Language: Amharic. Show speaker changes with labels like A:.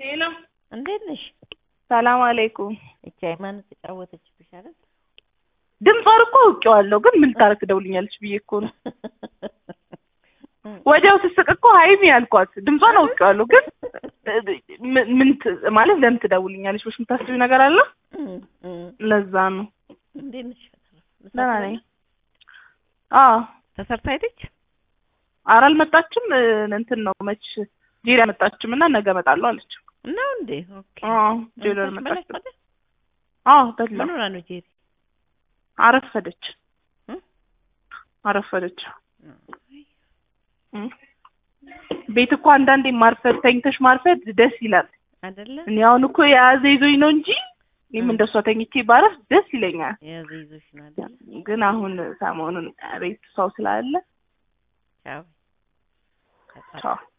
A: ሄሎ
B: እንዴት ነሽ?
A: ሰላም አለይኩም።
B: እቺ ሃይማኖት ተጫወተችብሽ አይደል?
A: ድምጿን እኮ አውቄዋለሁ፣ ግን ምን ልታረግ ደውልኛለች ብዬ እኮ ነው። ወዲያው ስስቅ እኮ ሀይሚ ያልኳት ድምጿን አውቄዋለሁ፣ ግን ምን ምን ት- ማለት ለምን ትደውልኛለች ብለሽ የምታስቢው ነገር አለ? ለዛ ነው።
B: እንዴት ነሽ?
A: ደህና ነኝ። አዎ
B: ተሰርታ ሄደች?
A: ኧረ አልመጣችም። እንትን ነው መች ጄሪ አልመጣችም እና ነገ እመጣለሁ አለች።
B: ነው እንዴ? ኦኬ።
A: አዎ ጄሪ
B: እንኳን
A: አልመጣችም።
B: በላሽ ታዲያ?
A: አዎ በላ
B: ምን ሆና ነው ጄሪ?
A: አረፈደች
B: እ?
A: አረፈደች። እ? ቤት እኮ አንዳንዴ ማርፈድ ተኝተሽ ማርፈድ ደስ ይላል።
B: አይደለ?
A: እኔ አሁን እኮ የያዘ ይዞኝ ነው እንጂ እኔም
B: እ።
A: እንደሷ ተኝቼ ባረፍ ደስ ይለኛል።
B: የያዘ ይዞሽ ነው አይደለ?
A: ግን አሁን ሰሞኑን ቤት ሰው ስላለ
B: ቻው።
A: ቻው